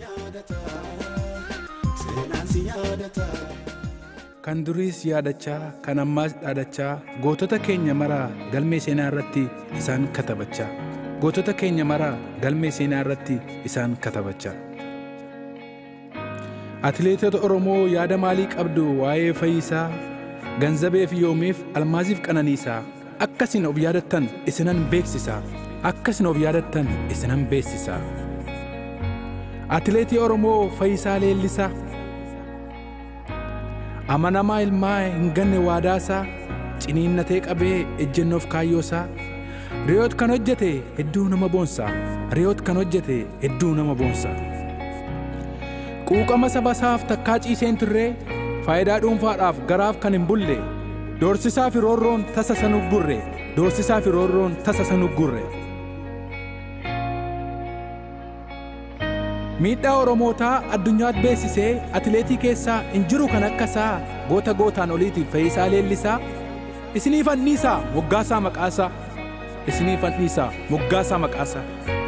Kan duriis yaadachaa kan ammaas dhaadachaa gootota keenya maraa galmee seenaa irratti isaan katabachaa gootota keenya maraa galmee seenaa irratti isaan katabachaa. Atileetota Oromoo yaada maalii qabdu waa'ee fayyisaa ganzabeef yoomiif almaaziif qananiisaa akkasin of yaadattan isinan beeksisaa akkasin of yaadattan isinan beeksisaa. Atileetii Oromoo Fayyisaa Leellisaa amanamaa ilmaa hin ganne waadaasaa ciniinnatee qabee ejjennoof kaayyoosaa riyoot kan hojjete hedduu nama boonsaa riyoot kan hojjete hedduu nama boonsaa. Quuqama saba isaaf takkaa ciiseen turree faayidaa dhuunfaadhaaf garaaf kan hin bulle doorsisaa fi roorroon tasa san uggurre doorsisaa fi roorroon tasa san uggurre. Miidhaa Oromootaa addunyaatti beeksisee atileetii keessaa hin jiru kan akka isaa goota gootaan oliitiif fayyisaa leellisaa isinii fanniisaa moggaasaa maqaasaa isinii fanniisaa moggaasaa maqaasaa.